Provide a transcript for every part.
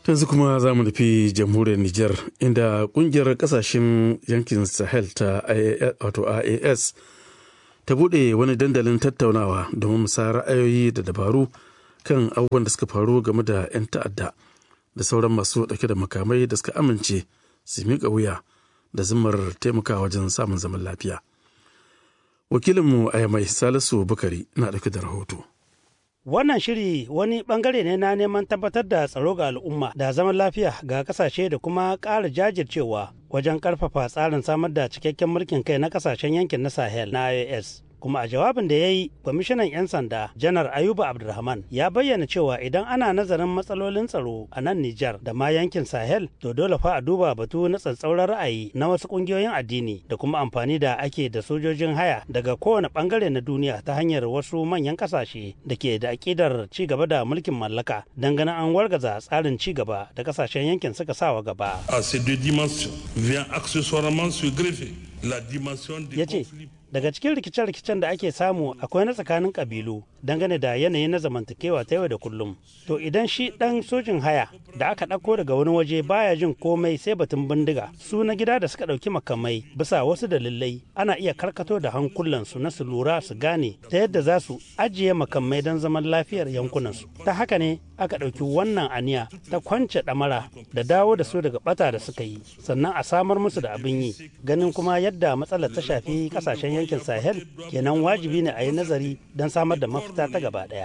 yanzu kuma za mu nufi jamhuriyar Nijar inda kungiyar kasashen yankin Sahel ta wato IAS ta bude wani dandalin tattaunawa domin musayar ra'ayoyi da dabaru kan abubuwan da suka faru game da 'yan ta'adda da sauran masu dauke da makamai da suka amince su miƙa wuya da zimmar taimakawa wajen samun zaman lafiya. Wakilinmu a mai Salisu Bukari na dauke da rahoto. Wannan shiri wani bangare ne na neman tabbatar da tsaro ga al'umma da zaman lafiya ga kasashe da kuma ƙara jajircewa wajen ƙarfafa tsarin samar da cikakken mulkin kai na kasashen yankin na Sahel na IOS. kuma a jawabin da ya yi kwamishinan 'yan sanda janar ayuba abdulrahman ya bayyana cewa idan ana nazarin matsalolin tsaro a nan nijar da ma yankin sahel to dole fa a duba batu na tsatsauran ra'ayi na wasu kungiyoyin addini da kuma amfani da ake da sojojin haya daga kowane bangare na duniya ta hanyar wasu manyan kasashe da ke da akidar ci gaba da mulkin mallaka dangane an wargaza tsarin ci gaba da kasashen yankin suka sawa gaba a ces deux dimensions vient accessoirement se greffer la dimension ya ce daga cikin rikice-rikicen da ake samu akwai na tsakanin kabilu dangane da yanayi na zamantakewa ta yau da kullum to idan shi dan sojin haya da aka ɗauko daga wani waje baya jin komai sai batun bindiga su na gida da suka ɗauki makamai bisa wasu dalilai ana iya karkato da hankulansu na su lura su gane ta yadda za su ajiye makamai don zaman lafiyar yankunansu ta haka ne aka ɗauki wannan aniya ta kwance ɗamara da dawo da su daga ɓata da suka yi sannan a samar musu da abin yi ganin kuma yadda matsalar ta shafi ƙasashen yankin sahel kenan wajibi ne a yi nazari don samar da mafita ta gaba ɗaya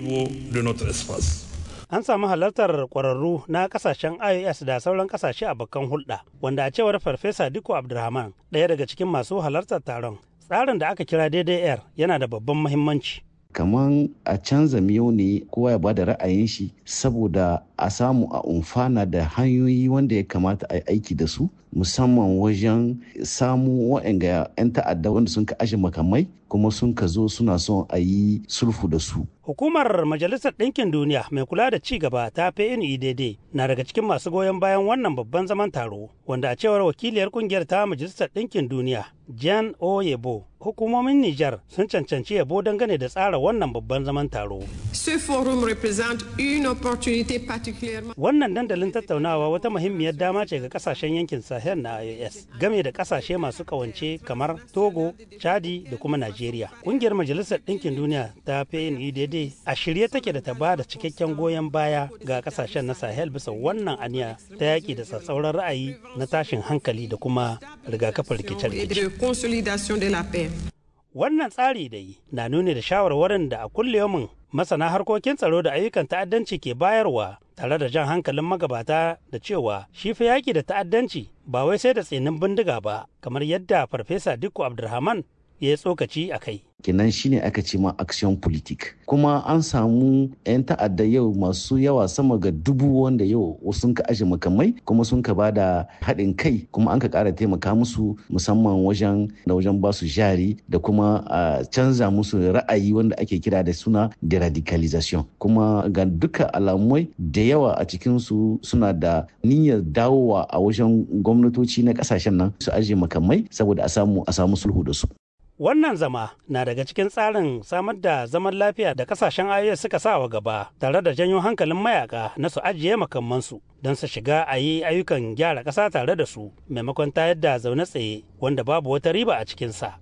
an samu halartar kwararru na kasashen ios da sauran kasashe a bakan hulɗa wanda a cewar farfesa diko abdulrahman ɗaya daga cikin masu halartar taron tsarin da aka kira daidai air yana da babban muhimmanci kaman a canza miyau ne kowa ya bada ra'ayin shi saboda a samu a umfana da hanyoyi wanda ya kamata a yi aiki da su musamman wajen samu wa'anga 'yan ta'adda wanda sun ka ashe makamai kuma sun ka zo suna son a yi sulfu da su Hukumar Majalisar Ɗinkin Duniya mai kula da ci gaba ta PNUDD na daga cikin masu goyon bayan wannan babban zaman taro, wanda a cewar wakiliyar kungiyar ta Majalisar Ɗinkin Duniya, Jan Oyebo, hukumomin Nijar sun cancanci yabo dangane da tsara wannan babban zaman taro. Ce forum représente une opportunité particulièrement Wannan dandalin tattaunawa wata muhimmiyar dama ce ga kasashen yankin Sahel na IOS, game da kasashe masu kawance kamar Togo, Chadi da kuma Najeriya. Kungiyar Majalisar Ɗinkin Duniya ta PNUDD a shirye take da ta ba da cikakken goyon baya ga kasashen na Sahel bisa wannan aniya ta yaƙi da tsatsauran ra'ayi na tashin hankali da kuma rigakafin et rikice-rikice. de consolidation de la paix. Wannan tsari dai na nuni da shawarwarin da a kulliyomin masana harkokin tsaro da ayyukan ta'addanci ke bayarwa tare da jan hankalin magabata da cewa shi fa yaƙi da ta'addanci ba wai sai da tsinin bindiga ba kamar yadda farfesa Dikko Abdulrahman ya yi tsokaci a kai. kenan shine aka ce ma action politique kuma an samu 'yan ta'adda yau masu yawa sama ga dubu wanda yau sun ka aje makamai kuma sun ka ba da haɗin kai kuma an ka ƙara taimaka musu musamman wajen da wajen ba su jari da kuma a canza musu ra'ayi wanda ake kira da suna deradicalization kuma ga duka alamai da yawa a cikinsu suna da niyyar dawowa a wajen gwamnatoci na ƙasashen nan su aje makamai saboda a samu a samu sulhu da su Wannan zama na daga cikin tsarin samar da zaman lafiya da kasashen IOS suka sa wa gaba tare da janyo hankalin mayaka na su ajiye makamansu don su shiga a yi ayyukan gyara ƙasa tare da su maimakon tayar da zaune tsaye wanda babu wata riba a cikinsa.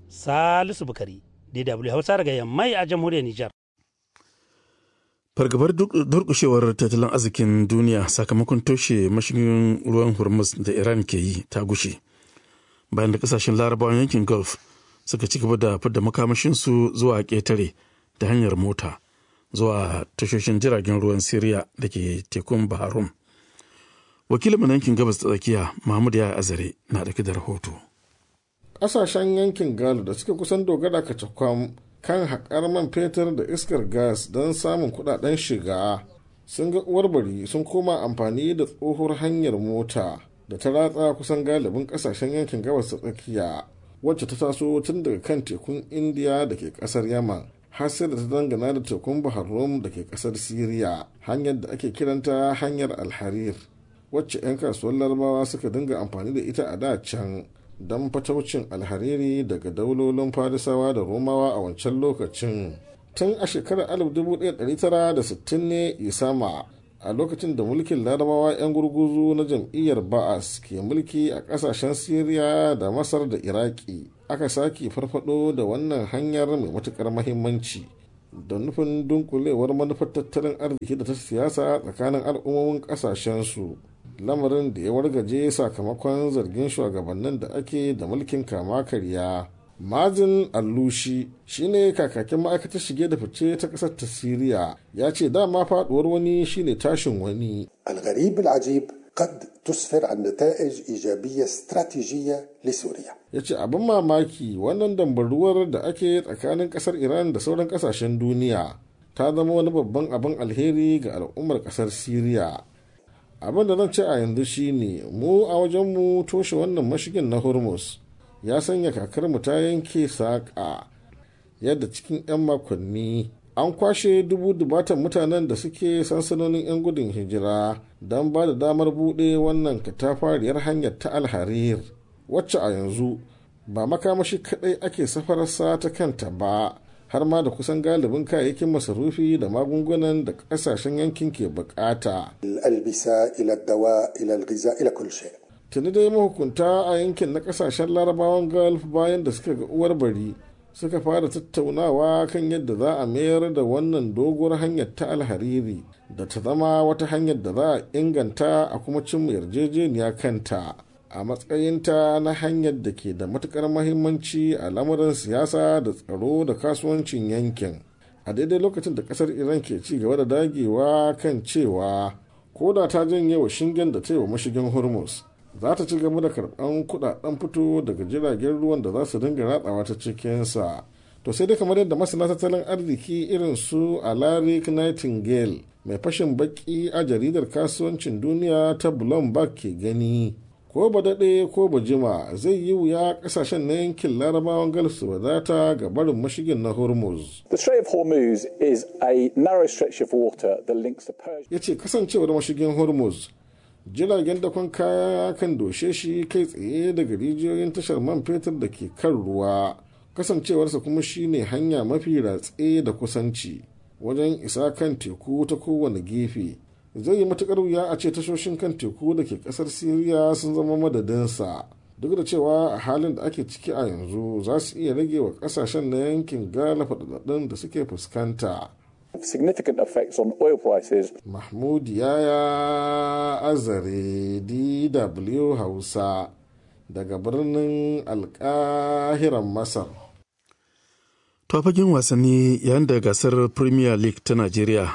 Salisu Bukari, DW Hausa daga Yammai a jamhuriyar Nijar. fargabar duk- durkushewar tattalin arzikin duniya sakamakon toshe mashigin ruwan hormuz da iran ke yi ta gushe bayan da kasashen larabawan yankin gulf suka ci gaba da fidda makamashinsu zuwa ƙetare ta hanyar mota zuwa tashoshin jiragen ruwan siriya da ke tekun baharum wakilin na yankin gabas ta tsakiya mahmud ya azare na ɗauke da rahoto ƙasashen yankin gal da suke kusan dogara kacakwam kan haƙar man fetur da iskar gas don samun kuɗaɗen shiga sun ga uwar bari sun koma amfani da tsohuwar hanyar mota da ta ratsa kusan galibin ƙasashen yankin gabas ta tsakiya wacce ta taso tun daga kan tekun indiya da ke ƙasar yaman har sai da ta dangana da tekun bahar rum da ke ƙasar siriya hanyar da ake kiranta hanyar alharir wacce 'yan kasuwar larabawa suka dinga amfani da ita a da can don fataucin alhariri daga daulolin farisawa da romawa a wancan lokacin tun a shekarar 1960 ne isama a lokacin da mulkin larabawa 'yan gurguzu na jam'iyyar ba'as ke mulki a kasashen syria da masar da iraki aka sake farfado da wannan hanyar mai matukar mahimmanci da nufin dunkulewar manufar tattalin arziki da ta siyasa tsakanin al'ummomin kasashensu lamarin da ya wargaje sakamakon zargin shugabannin da ake da mulkin kama karya mazin allushi shine kakakin ma'aikatar shige da fice ta kasar ta siriya ya ce dama faduwar wani shine tashin wani الغريب العجيب قد تسفر عن نتائج إيجابية استراتيجية لسوريا ya ce abin mamaki wannan dambaruwar da ake tsakanin kasar iran da sauran kasashen duniya ta zama wani babban abin alheri ga al'ummar kasar siriya abin da zan ce a yanzu shine mu a wajenmu toshe wannan mashigin na hormuz ya sanya kakarmu ta yanke saƙa yadda cikin 'yan makonni an kwashe dubu dubatan mutanen da suke sansanonin 'yan gudun hijira don ba da damar buɗe wannan katafariyar hanyar ta alharir wacce a yanzu ba makamashi kaɗai ake safararsa ta kanta ba har ma da kusan galibin kayayyakin masarufi da magungunan da ƙasashen yankin ke bukata. الألبسة إلى الدواء إلى الغذاء إلى كل شيء tuni dai mahukunta a yankin na kasashen larabawan gulf bayan da suka ga uwar bari suka fara tattaunawa kan yadda za a mayar da wannan doguwar hanyar ta alhariri da ta zama wata hanyar da za a inganta a kuma cimma yarjejeniya kanta a matsayinta na hanyar da ke da matukar mahimmanci a lamarin siyasa da tsaro da kasuwancin yankin a daidai lokacin da kasar iran ke ci gaba da dagewa kan cewa ko da ta janye wa shingen da ta yi wa mashigin hormuz za ta ci gaba da karɓan kudaden fito daga jiragen ruwan da za su dinga ratsawa ta cikinsa to sai dai kamar yadda masana tattalin arziki irin su alaric nightingale mai fashin baki a jaridar kasuwancin duniya ta bloomberg ke gani ko ba daɗe ko ba jima zai yi wuya ƙasashen na yankin larabawan gulf su wadata ga barin mashigin na hormuz The Strait of Hormuz is a narrow stretch of water that links the Persian. ya ce kasancewar mashigin hormuz jiragen dakon kaya kan doshe shi kai tsaye daga rijiyoyin tashar man fetur da ke kan ruwa kasancewarsa kuma shine hanya mafi ratse da kusanci wajen isa kan teku ta kowane gefe zai yi matukar wuya a ce tashoshin kan teku da ke kasar siriya sun zama madadinsa duk da cewa a halin da ake ciki a yanzu za su iya rage wa kasashen na yankin gala faɗaɗɗun da suke fuskanta Significant effects on oil prices. Mahmud Yaya Azare DW Hausa daga birnin alkahiran Masar. To fagen wasanni yayin da gasar Premier League ta Najeriya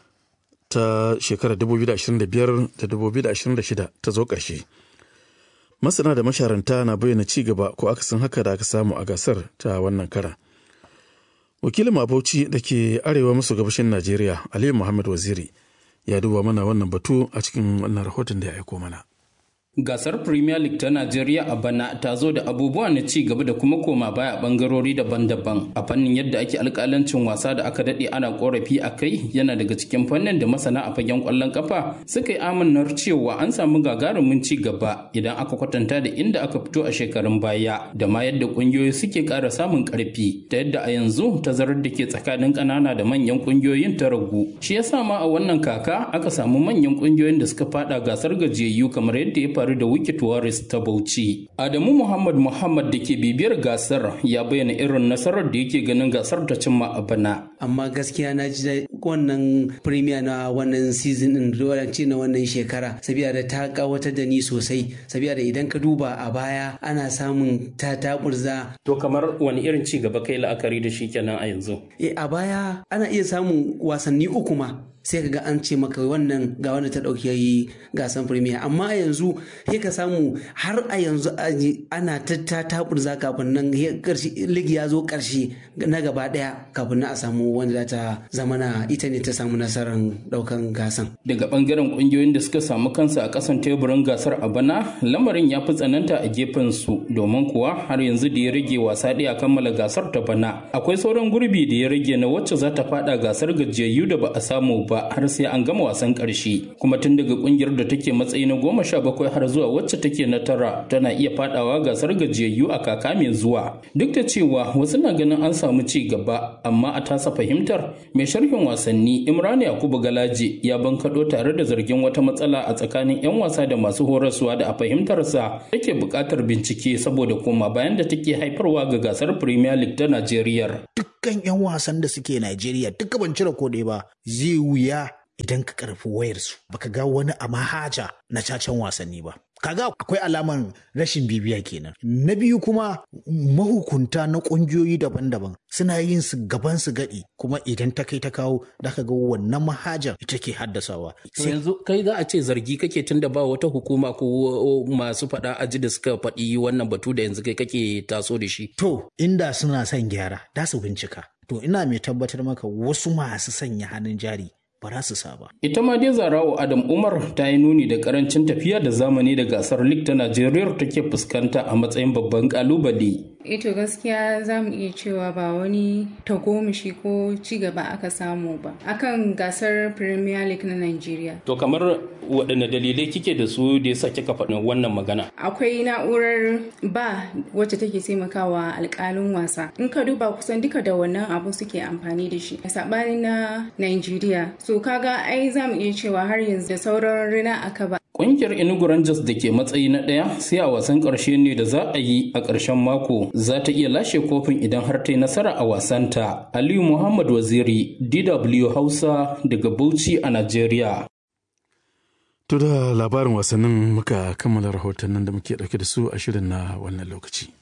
ta shekarar 2025 da 2026 ta zo ƙarshe. Masana da masharanta na bayyana ci gaba ko akasin haka da aka samu a gasar ta wannan karan. wakilin mabauci da ke arewa maso gabashin najeriya aliyu muhammad waziri ya duba mana wannan batu a cikin wannan rahoton da ya aiko mana Gasar Premier League ta Najeriya a bana ta zo da abubuwa na ci gaba da kuma koma baya a bangarori daban-daban. A fannin yadda ake alkalancin wasa da aka daɗe ana korafi a kai yana daga cikin fannin da masana a fagen ƙwallon kafa suka yi amannar cewa an samu gagarumin ci gaba idan aka kwatanta da inda aka fito a shekarun baya da ma yadda ƙungiyoyi suke ƙara samun ƙarfi ta yadda a yanzu tazarar da ke tsakanin ƙanana da manyan ƙungiyoyin ta ragu. Shi yasa ma a wannan kaka aka samu manyan ƙungiyoyin da suka faɗa gasar gajiyayyu kamar yadda ya faru faru da Wicked Warriors ta Bauchi. Adamu Muhammad Muhammad da ke bibiyar gasar ya bayyana irin nasarar da yake ganin gasar ta cimma a bana. Amma gaskiya na ji wannan premier na wannan season din ce na wannan shekara sabiya da ta kawatar da ni sosai sabiya da idan ka duba a baya ana samun ta taburza. To kamar wani irin ci gaba kai la'akari da shi kenan a yanzu? E a baya ana iya samun wasanni uku ma sai ka ga an ce maka wannan ga wanda ta ɗauki gasan premier amma yanzu sai ka samu har a yanzu ana ta taburza kafin nan ligi ya zo ƙarshe na gaba ɗaya kafin na a samu wanda ta zama na ita ne ta samu nasarar ɗaukan gasan. Daga ɓangaren ƙungiyoyin da suka samu kansu a ƙasan teburin gasar a bana lamarin ya fi tsananta a gefen su domin kuwa har yanzu da ya rage wasa ɗaya kammala gasar ta bana akwai sauran gurbi da ya rage na wacce za ta faɗa gasar gajiyayyu da ba a samu ba ba har sai an gama wasan ƙarshe kuma tun daga ƙungiyar da take matsayi na goma sha bakwai har zuwa wacce take na tara tana iya fadawa gasar gajiyayyu a kaka mai zuwa duk da cewa wasu na ganin an samu ci gaba amma a tasa fahimtar mai sharhin wasanni imrani yakubu galaje ya bankaɗo tare da zargin wata matsala a tsakanin 'yan wasa da masu horaswa da a fahimtarsa take buƙatar bincike saboda koma bayan da take haifarwa ga gasar premier league ta najeriya dukkan 'yan wasan da suke najeriya duka ban cire ko ba zai wuya idan ka karfi wayarsu baka ga wani a mahaja na cacen wasanni ba kaga akwai alaman rashin bibiya kenan na biyu kuma mahukunta na ƙungiyoyi daban-daban suna yin su gaban su gadi kuma idan ta kai ta kawo da ka ga wannan mahajar ita ke haddasawa to yanzu kai za a ce zargi kake tunda ba wata hukuma ko masu faɗa aji da suka faɗi wannan batu da yanzu kai kake taso da shi to inda suna son gyara da su bincika to ina mai tabbatar maka wasu masu sanya hannun jari ba za su saba. Ita ma dai Zarawo Adam Umar ta yi nuni da karancin tafiya da zamani da gasar lig ta Najeriya take fuskanta a matsayin babban kalubale. Ito gaskiya za mu iya cewa ba wani tagomashi ko ci gaba aka samu ba akan gasar Premier League na Najeriya. To kamar waɗanne dalilai kike da su da yasa kika faɗin wannan magana? Akwai na'urar ba wacce take taimakawa alƙalin wasa. In ka duba kusan duka da wannan abu suke amfani da shi. Saɓani na Najeriya. So kaga ai za mu iya cewa har yanzu da sauran rina aka ba. Ƙungiyar Enugu Rangers da ke matsayi na ɗaya sai a wasan ƙarshe ne da za a yi a ƙarshen mako za ta iya lashe kofin idan har ta yi nasara a wasanta. Aliyu Muhammad Waziri, DW Hausa daga Bauchi a Najeriya. To da labarin wasannin muka kammala rahotannin da muke ɗauke da su a shirin na wannan lokaci.